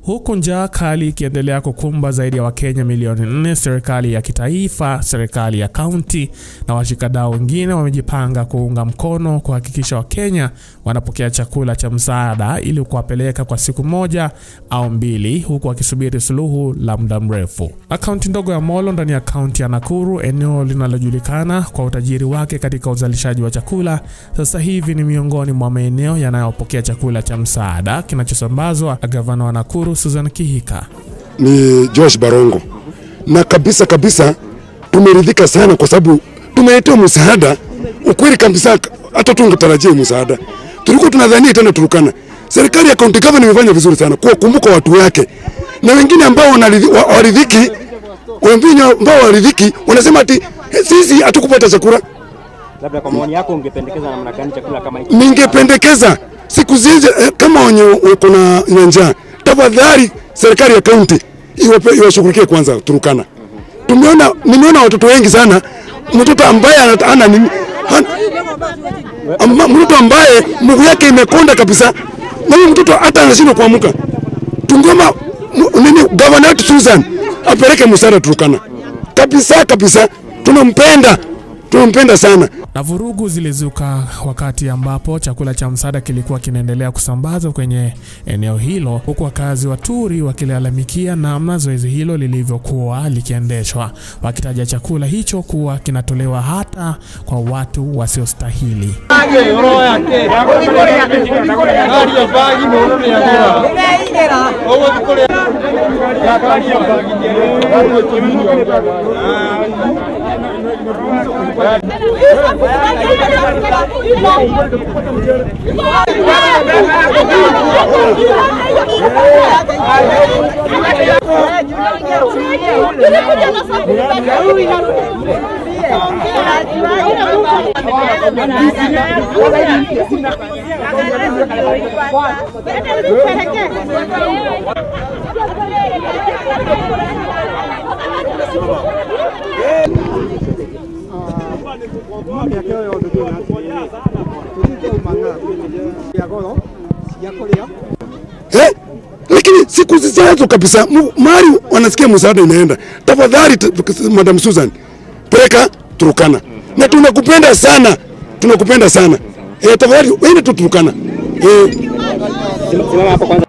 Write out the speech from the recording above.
Huku njaa kali ikiendelea kukumba zaidi ya Wakenya milioni nne, serikali ya kitaifa, serikali ya kaunti na washikadau wengine wamejipanga kuunga mkono kuhakikisha Wakenya wanapokea chakula cha msaada ili kuwapeleka kwa siku moja au mbili, huku wakisubiri suluhu la muda mrefu. Na kaunti ndogo ya Molo ndani ya kaunti ya Nakuru, eneo linalojulikana kwa utajiri wake katika uzalishaji wa chakula, sasa hivi ni miongoni mwa maeneo yanayopokea chakula cha msaada kinachosambazwa na gavana wa Nakuru Susan Kihika. ni Josh Barongo, na kabisa kabisa tumeridhika sana kwa sababu tumeletewa msaada. Ukweli kabisa, hata tungetarajia msaada, tulikuwa tunadhania tena Turukana. Serikali ya county government imefanya vizuri sana kuwakumbuka watu wake, na wengine ambao wanaridhi- wa- waridhiki, wengine ambao waridhiki wanasema ati "Eh, sisi hatukupata chakula. Labda kwa maoni yako ungependekeza namna gani chakula kama hiki? Ningependekeza siku zizi eh, kama wenye wako na na njaa, tafadhali serikali ya kaunti iwape- iwashughulikie kwanza Turukana. Tumeona, nimeona watoto wengi sana, mtoto ambaye ana- ana nini hana- amba- mtoto ambaye mguu yake imekonda kabisa, na huyu mtoto hata anashindwa kuamka. Tungoma m- nini, gavana wetu Susan apeleke msaada Turukana kabisa kabisa, tunampenda tunampenda sana. Na vurugu zilizuka wakati ambapo chakula cha msaada kilikuwa kinaendelea kusambazwa kwenye eneo hilo, huku wakazi wa Turi wakilalamikia namna zoezi hilo lilivyokuwa likiendeshwa, wakitaja chakula hicho kuwa kinatolewa hata kwa watu wasiostahili. eh? Lakini siku zijazo kabisa, mu- mahali wanasikia msaada inaenda, tafadhali t- Madam Susan, peleka Turukana, na tunakupenda sana, tunakupenda sana eh, tafadhali wende tu Turukana eh. Simama hapo kwanza.